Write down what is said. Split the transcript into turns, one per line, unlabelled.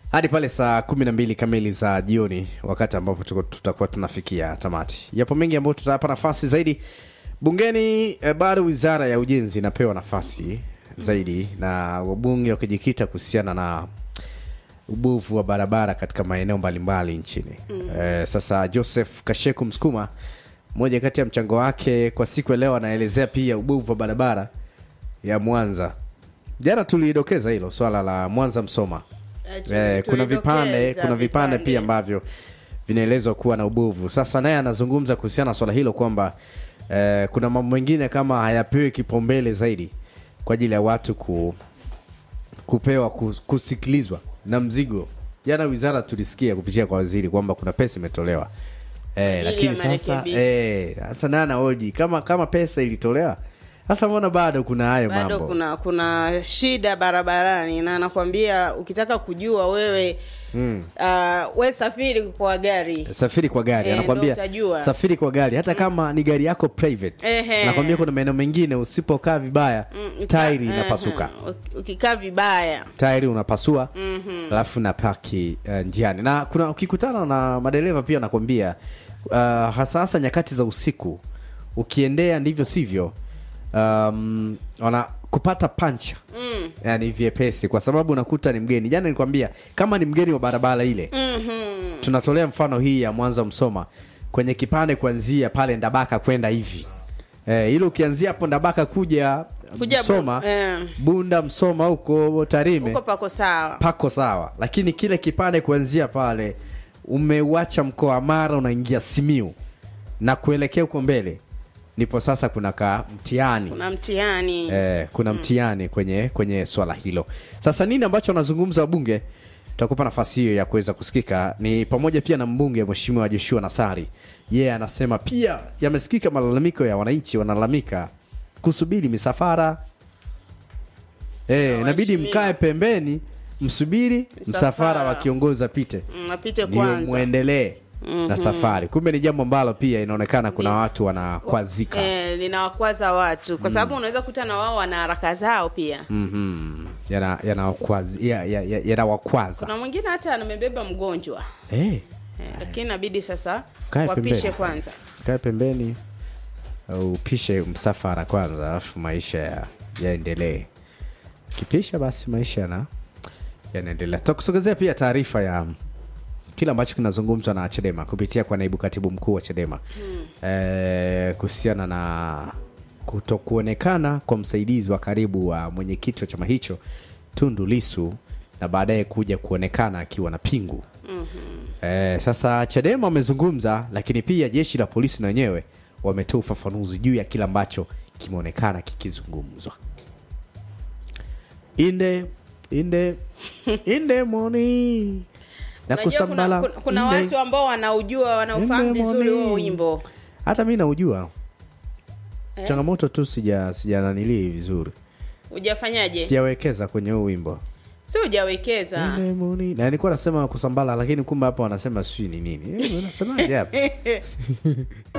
hadi pale saa kumi na mbili kamili za jioni wakati ambapo tuko- tutakuwa tunafikia tamati yapo mengi ambayo tutayapa nafasi zaidi bungeni eh, bado wizara ya ujenzi inapewa nafasi zaidi na wabunge wakijikita kuhusiana na ubovu wa barabara katika maeneo mbalimbali nchini mm. eh, sasa joseph kasheku msukuma moja kati ya mchango wake kwa siku ya leo anaelezea pia ubovu wa barabara ya mwanza jana tulidokeza hilo swala la mwanza msoma eh, kuna vipande kuna vipande pia ambavyo vinaelezwa kuwa na ubovu sasa naye anazungumza kuhusiana na swala hilo kwamba eh, kuna mambo mengine kama hayapewi kipaumbele zaidi kwa ajili ya watu ku, kupewa kus- kusikilizwa na mzigo jana wizara tulisikia kupitia kwa waziri kwamba kuna pesa imetolewa eh,
Kwa ajili ya
lakini sasa
marekebisho.
eh, sasa naye anahoji kama kama pesa ilitolewa sasa mbona bado kuna hayo
bado
mambo
kuna kuna shida barabarani na nakwambia ukitaka kujua wewe mm. uh, we safiri kwa gari
safiri kwa gari
Eh,
anakwambia
ndo utajua.
safiri kwa gari hata kama ni gari yako private
Ehe.
anakwambia kuna maeneo mengine usipokaa vibaya
Mm,
tairi
uka-
inapasuka
aha, uki- ukikaa vibaya
tairi unapasua alafu na paki uh, njiani na kuna ukikutana na madereva pia anakwambia uh, hasa hasa nyakati za usiku ukiendea ndivyo sivyo um, wana kupata pancha mm. yani vyepesi kwa sababu unakuta ni mgeni jana nilikwambia kama ni mgeni wa barabara ile
mm-hmm.
tunatolea mfano hii ya mwanza msoma kwenye kipande kuanzia pale ndabaka kwenda hivi eh, ile ukianzia hapo ndabaka kuja,
Kuja bu-
msoma
eh.
bunda msoma huko tarime
huko pako sawa
pako sawa lakini kile kipande kuanzia pale umeuacha mkoa wa mara unaingia simiu na kuelekea huko mbele ndipo sasa kuna ka mtihani
kuna mtihani
eh, kuna mtihani kwenye kwenye swala hilo sasa nini ambacho wanazungumza wabunge tutakupa nafasi hiyo ya kuweza kusikika ni pamoja pia na mbunge mheshimiwa joshua nasari yeye anasema pia yamesikika malalamiko ya wananchi wanalalamika kusubiri misafara eh, inabidi
waheshimiwa.
mkae pembeni msubiri msafara
Msafara.
wa kiongozi apite
Mm, apite
ndio
kwanza
mwendelee na safari kumbe ni jambo ambalo pia inaonekana kuna watu wanakwazika
eh, linawakwaza watu kwa sababu unaweza kuta na wao wana haraka zao pia
Mhm. Yana- yanawakwaza ya, ya, ya, yanawakwaza.
kuna mwingine hata amebeba mgonjwa
Eh,
eh, lakini inabidi sasa
Kae
wapishe
pembeni.
kwanza
kae pembeni au upishe msafara kwanza alafu maisha ya- yaendelee kipisha basi maisha yana yanaendelea tutakusogezea pia taarifa ya kile ambacho kinazungumzwa na chadema kupitia kwa naibu katibu mkuu wa chadema hmm. e, kuhusiana na kutokuonekana kwa msaidizi wa karibu wa mwenyekiti wa chama hicho tundu lisu na baadaye kuja kuonekana akiwa na pingu mm-hmm. e, sasa chadema wamezungumza lakini pia jeshi la polisi na wenyewe wametoa ufafanuzi juu ya kile ambacho kimeonekana kikizungumzwa inde inde inde moni na
Unajua kuna,
kusambala
kuna, kuna
inde.
watu ambao wanaujua wanaufahamu
Inde
vizuri
moni.
huo wimbo
hata mi naujua changamoto tu sija sija nanilii vizuri
hujafanyaje
sijawekeza kwenye huu wimbo
si hujawekeza
Inde moni. na nilikuwa nasema kusambala lakini kumbe hapa wanasema sijui ni nini Eh, wanasemaje hapa